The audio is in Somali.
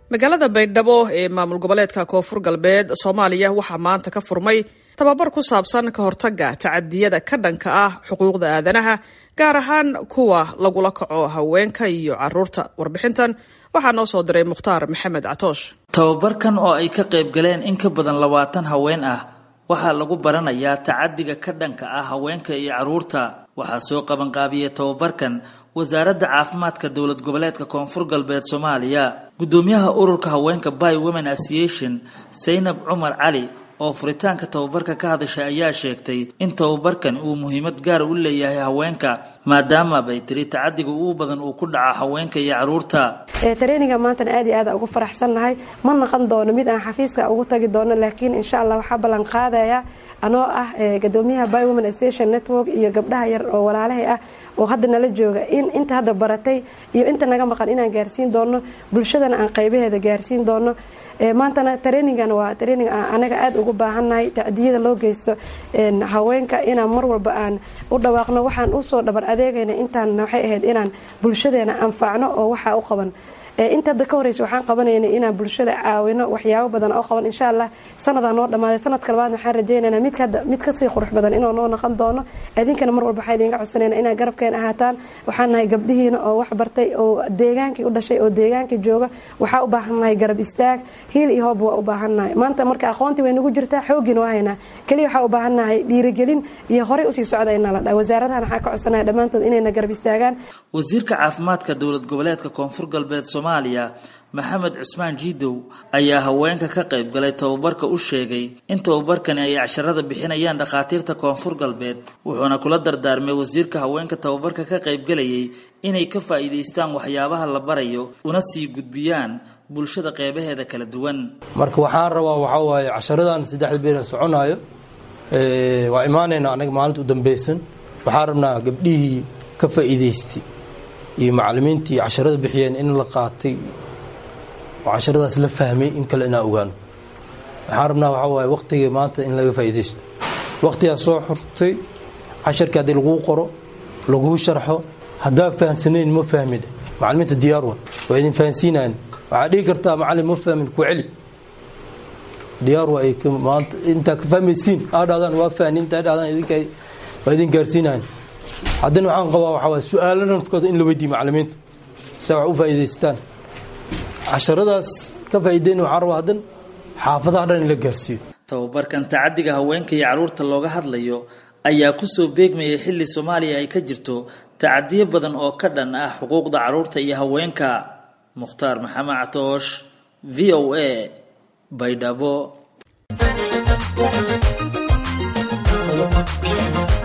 magaalada baydhabo ee maamul goboleedka koonfur galbeed soomaaliya waxaa maanta ka furmay tababar ku saabsan ka hortagga tacadiyada ka dhanka ah xuquuqda aadanaha gaar ahaan kuwa lagula kaco haweenka iyo caruurta warbixintan waxaa noo soo diray mukhtaar maxamed catoosh tababarkan oo ay ka qayb galeen in ka badan labaatan haween ah waxaa lagu baranayaa tacadiga ka dhanka ah haweenka iyo caruurta waxaa soo qabanqaabiyey tababarkan wasaaradda caafimaadka dowlad goboleedka koonfur galbeed soomaaliya guddoomiyaha ururka haweenka by women association saynab cumar cali oo furitaanka tababarka ka hadashay ayaa sheegtay in tababarkan uu muhiimad gaar u leeyahay haweenka maadaama bay tiri tacadiga ugu badan uu ku dhaca haweenka iyo caruurta traininga maantana aad iyo aad ugu faraxsannahay ma naqon doono mid aan xafiiska ugu tagi doono laakiin insha allah waxaa ballan qaadaya anoo ah gadoomiyaha by women association network iyo gabdhaha yar oo walaalahay ah oo hadda nala jooga in inta hadda baratay iyo inta naga maqan inaan gaarsiin doono bulshadana aan qaybaheeda gaarsiin doono maantana trainingan waa training anaga aada ugu baahannahay tacdiyada loo geysto haweenka inaan mar walba aan u dhawaaqno waxaan usoo dhabar adeegayna intaan waxay ahayd inaan bulshadeena anfacno oo waxaa u qaban inta hadda ka horeysa waxaan qabanayna inaan bulshada caawino waxyaabo badan oo qaban insha allah sanadaa noo dhammaaday sanadka labaadna waxaan rajeynayna mid kasii qurux badan inuu noo noqon doono idinkana mar walba waxaa idinga codsanayna inaad garabkeena ahaataan waxaan nahay gabdhihiina oo wax bartay oo deegaankii u dhashay oo deegaankii jooga waxaa u baahannahay garab istaag hiil iyo hoob waa u baahannahay maanta marka aqoontii way nagu jirtaa xoogiina waa haynaa keliya waxaa u baahannahay dhiirigelin iyo horey usii socda inaa la dhaa wasaaradahan waxaa ka codsanaya dhammaantood inayna garab istaagaan wasiirka caafimaadka dowlad goboleedka koonfur galbeed soomaaliya maxamed cusmaan jiidow ayaa haweenka ka qayb galay tababarka u sheegay in tababarkani ay casharada bixinayaan dhakhaatiirta koonfur galbeed wuxuuna kula dardaarmay wasiirka haweenka tababarka ka qaybgalayay inay ka faa'iidaystaan waxyaabaha la barayo una sii gudbiyaan bulshada qeybaheeda kala duwan marka waxaan rabaa waxaa waaye casharadan saddexda beer soconaayo waa imaanaynaa anaga maalinta u dambeysan waxaan rabnaa gabdhihii ka faa'iidaystay iyo macalimiintii casharada bixiyeen in la qaatay oo casharadaas la fahmay in kale inaa ogaano waxaan rabnaa waxaa waaye waqtiga maanta in laga faa'iidaysto waqtigaa soo xurtay casharkii haddii laguu qoro laguu sharxo haddaa fahamsanayn ma fahmin macalimiinta diyaar wa waa idin fahansiinayan waxaa dhihi kartaa macalin ma fahmin ku celi diyaar waa maanta intaa ka fahmaysiin aa dhahdaan waa fahni intaa dhahdaan idinka waa idin gaarsiinayan haddana waxaan qabaa waxaa waay su-aalo nafkooda in la weydiiyo macalimiinta si wax u faa'iidaystaan casharadaas ka faa'iideyn waxaan rabaa haddan xaafadaha dhan in la gaarsiiyo tababarkan tacadiga haweenka iyo caruurta looga hadlayo ayaa kusoo beegmayay xilli soomaaliya ay ka jirto tacadiyo badan oo ka dhan ah xuquuqda caruurta iyo haweenka mukhtaar maxamed catoosh v o a baydhabo